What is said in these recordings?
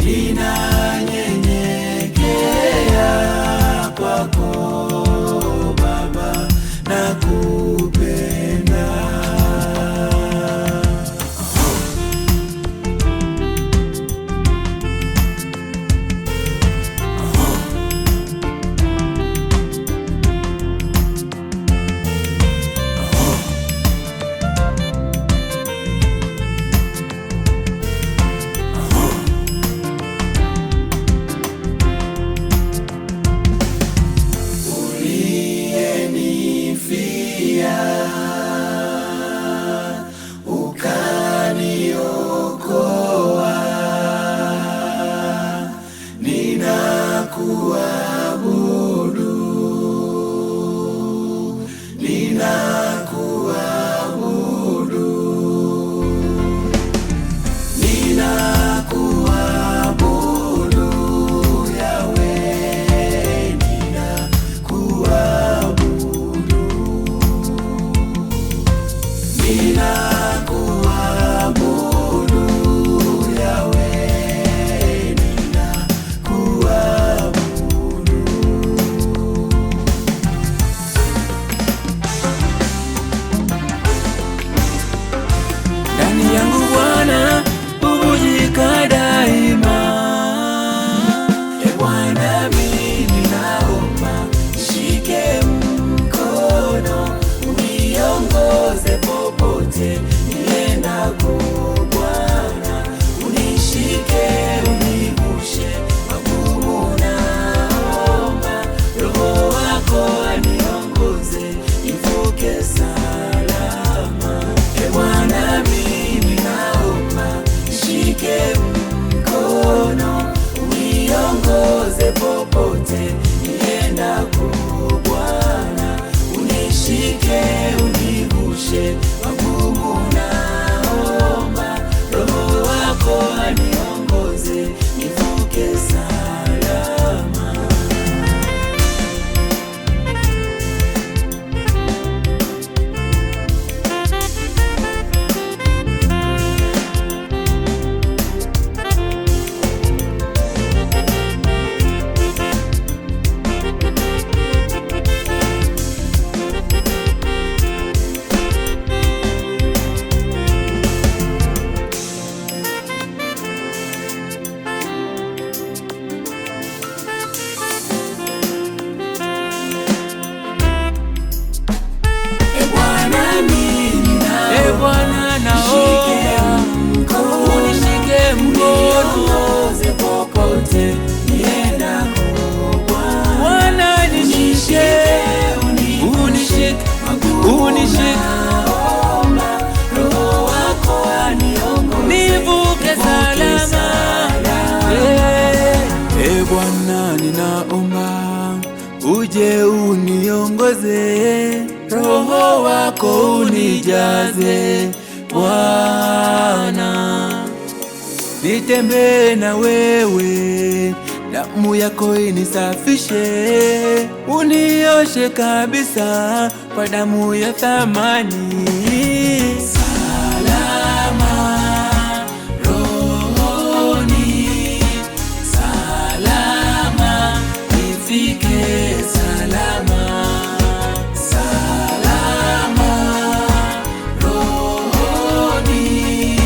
ninanyenyekea kwako Baba, nakupenda. Uliyenifia ukaniokoa, ninakuabudu, ninakuabudu, ninakuabudu Yahweh, ninakuabudu, ninakuabudu Yahweh, ninakuabudu. ndani yangu Bwana bubujika daima. E Bwana, mimi naomba nishike mkono, uniongoze popote niendako. Bwana, unishike, univushe magumu, naomba Roho wako aniongoze nivuke salama. E Bwana, mimi naomba nishike mkono, uniongoze popote niendako. Bwana, unishike, univushe magumu, naomba Roho wako aniongoze nivuke salama. E Bwana, mimi E Bwana, naomba unishike mkono, niongoze popote niendako. Bwana, Bwana nishike, unishike, unishike, naomba Roho wako aniongoze nivuke salama. Eh, E Bwana, ninaomba uje uniongoze, Roho wako unijaze Bwana. nitembee na wewe, damu yako inisafishe, unioshe kabisa kwa damu ya thamani. salama rohoni, salama nifike salama, salama rohoni,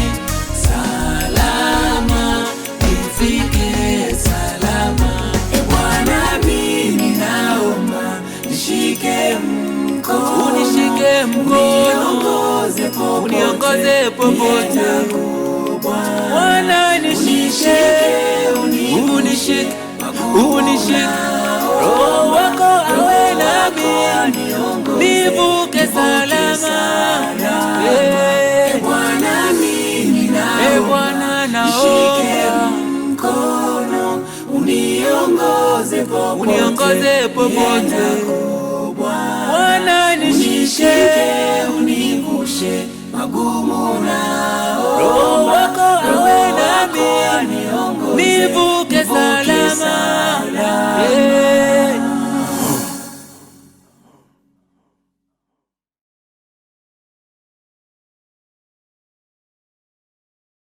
salama nifike salama. E Bwana, mimi naomba nishike mkono, Unishike mkono, uniongoze popote, uniongoze popote. niendako, Bwana. Bwana nishike, unishike, unishike, Roho wako awe nami, nivuke salama. Eh, Bwana, mimi Eh, naomba Bwana nishike naomba mkono, uniongoze popote, uniongoze popote, niendako, Bwana. Bwana nishike, Nishike, univushe magumu nao, Roho wako